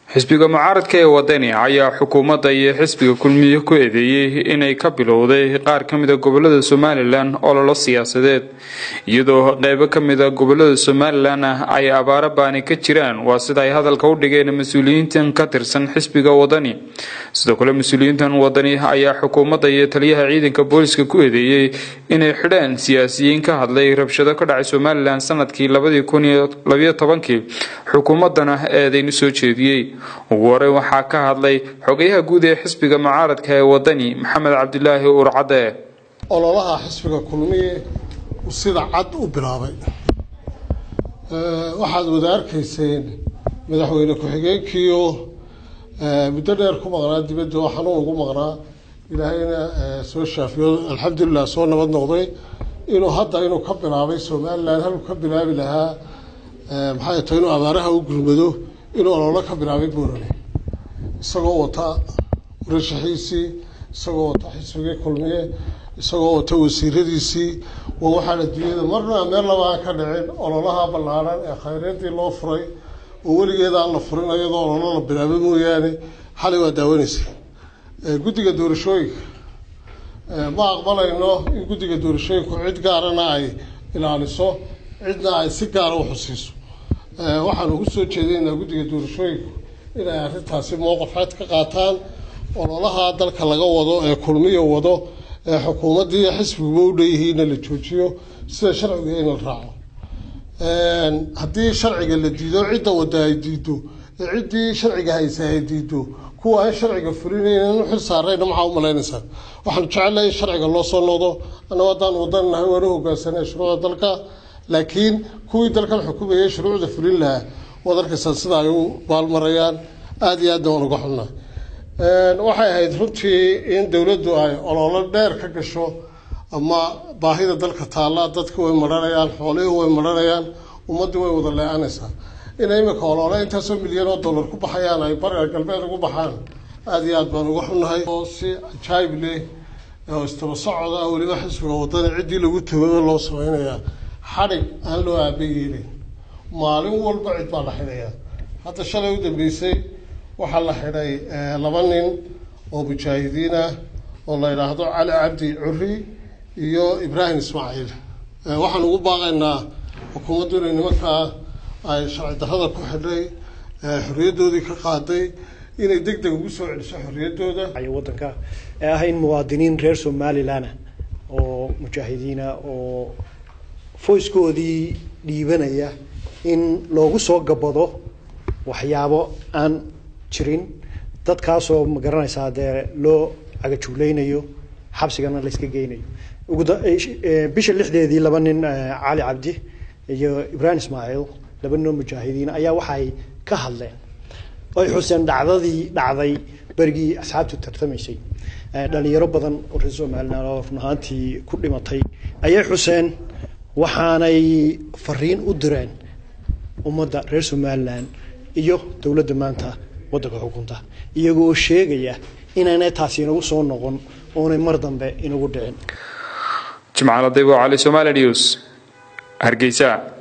xisbiga mucaaradka ee wadani ayaa xukuumadda iyo xisbiga kulmiye ku eedeeyey inay ka bilowday qaar ka mida gobolada somalilan ololo siyaasadeed iyadoo qeybo ka mida gobolada somalilan ah ay abaaro baani ka jiraan waa sida ay hadalka u dhigeen mas-uuliyiintan ka tirsan xisbiga wadani sidoo kale mas-uuliyiintan wadani ayaa xukuumadda iyo taliyaha ciidanka booliska ku eedeeyey inay xidhaan siyaasiyiin ka hadlay rabshado ka dhacay somalilan sanadkii labadii kun iyo labayo tobankii xukuumaddana eedeynu soo jeediyey ugu horey waxaa ka hadlay xogayaha guud ee xisbiga mucaaradka ee wadani maxamed cabdilaahi urcadde ololaha xisbiga kulmiye sida cad u bilaabay waxaad wada arkayseen madaxweyne ku-xigeenkiio muddo dheer ku maqnaa dibadda oo xanuun ugu maqnaa ilaahayna soo shaafiyo alxamdulilah soo nabad noqday inuu hadda inuu ka bilaabay somalilan haluu ka bilaabi lahaa maxay tahay inuu abaaraha u gurmado inuu ololo ka bilaabay buurane isagoo wata murashaxiisii isagoo wata xisbigii kulmiye isagoo wata wasiiradiisii waa waxaan adduunyada marna meel laba aan ka dhicin ololaha ballaaran ee khayreedii loo furay oo weligeeda aan la furin iyadoo ololo la bilaabay mooyaane xalay waa daawanaysa guddiga doorashooyinka ma aqbalayno in guddiga doorashooyinku cid gaarana ay ilaaliso cidna ay si gaara u xusiiso waxaan ugu soo jeedaynaa guddiga doorashooyinku inay arrintaasi mowqif cad ka qaataan ololaha dalka laga wado ee kulmiya wado ee xukuumaddii xisbiguba u dheeyihiinna la joojiyo sida sharciga in la raaco haddii sharciga la diido cidda wadda ay diido ee ciddii sharciga haysa ay diido kuwa aan sharciga fulinaynan u xil saarayna maxaa u malaynaysaa waxaanu jecelnahay in sharciga loo soo noqdo annago haddaan wadan nahay waana hogaansanay shuruucda dalka laakiin kuwii dalkan xukumayay shuruucda fulin lahaa waad arkaysaa sida ay u baalmarayaan aada iyo aadna waan uga xunnahay waxay ahayd runtii in dowladdu ay ololo dheer ka gasho ama baahida dalka taalla dadka way maranayaan xoolihii way maranayaan ummaddii way wada le-anaysaa inay imika olole intaasoo milyan oo dollar ku baxayaan ay bariga galbeed ugu baxaan aada iyo aad baan uga xunnahay oo si cajaayib leh oo istaba socoda weliba xisbiga wadani ciddii lagu tababa loo samaynayaa xadhig aan loo aaba yeelin maalin walba cid baa la xidhayaa hadda shalay u dambeysay waxaa la xidhay laba nin oo mujaahidiin ah oo la yidhaahdo cali cabdi curi iyo ibraahim ismaaciil waxaan ugu baaqaynaa xukuumaddu inay nimankaa ay sharci darrada ku xidhay xorriyaddoodii ka qaaday inay deg deg ugu soo celiso xorriyaddooda waddanka ee ah in muwaadiniin reer somalilan oo mujaahidiina oo foyskoodii dhiibanaya in loogu soo gabado waxyaabo aan jirin dadkaasoo ma garanaysaa dee loo cagajuuleynayo xabsigana layska geynayo bisha lixdeedii laba nin cali cabdi iyo ibraahim ismaaciil laba ninoo mujaahidiin ayaa waxay ka hadleen oy xuseen dhacdadii dhacday berigii asxaabtu tartamaysay dhalinyaro badan oo reer somalilan oo run ahaantii ku dhimatay ayay xuseen waxaanay fariin u direen ummadda reer somalilan iyo dowladda maanta waddanka xukunta iyagoo sheegaya inaanay taasi inagu soo noqon oonay mar dambe inagu dhicin jimcaladaybo cali somaali news hargeysa